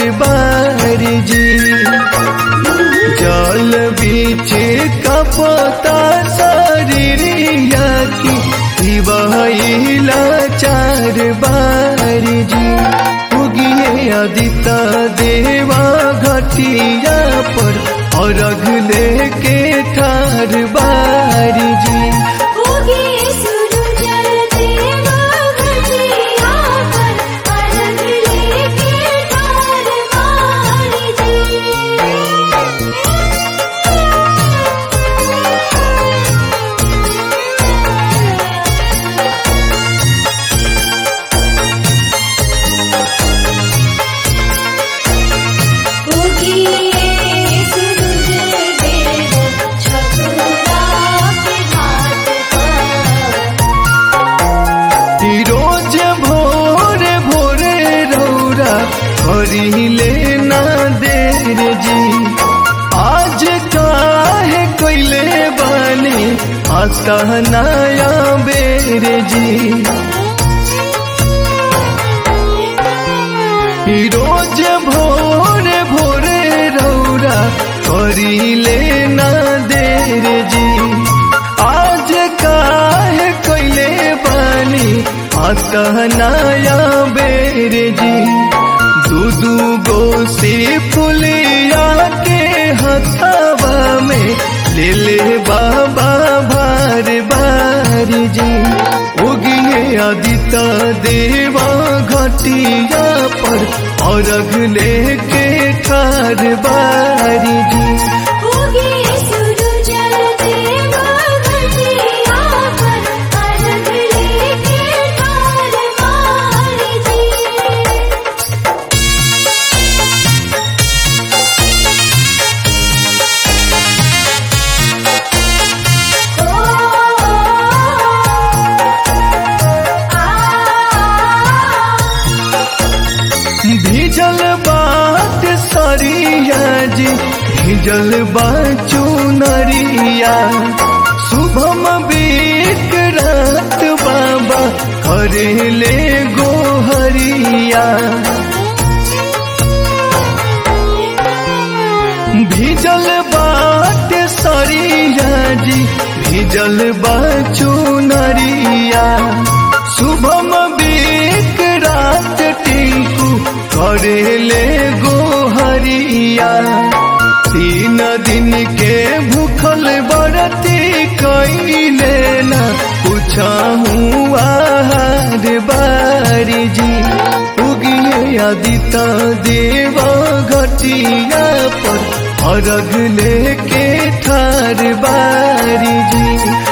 बारी जी जल बीच कपता शरीरिया की दिवाइला चार बारी जी उगिए अदिता देवा घटिया पर अर्घ लेके ठार बारी जी उगे सूरज देवा घटिया पर अर्घ लेके ठार मारी उगिए सूरज देवा छकुरा के घाट पर रोज भोरे भोरे रौरा करिले ना देर जी आज काहे कैले बानी आता नया बेर जी रोज भोरे भोरे रौरा करिले ना देर जी आज काहे कैले बानी आता नया बेर जी दू दू गो से फुलिया के हथावा में ले ले बाबा भार बार जी उगिए आदिता देवा घटिया पर अर्घ लेके ठार बारी जी उगे सूरज देवा घटिया पर अर्घ लेके ठार मारी भीजल बाट सरिया जी भीजल बाचू नरिया शुभम बीत रात बाबा करेले गोहरिया भीजल बाट सरिया जी भीजल बाचू नरिया शुभम बीत रात टिंकू करेले गोहरिया तीन दिन के भूखल बरती कैले न पूछाहू आहार बारी जी उगिए आदिता देवा घटिया पर अर्घ लेके ठार बारी जी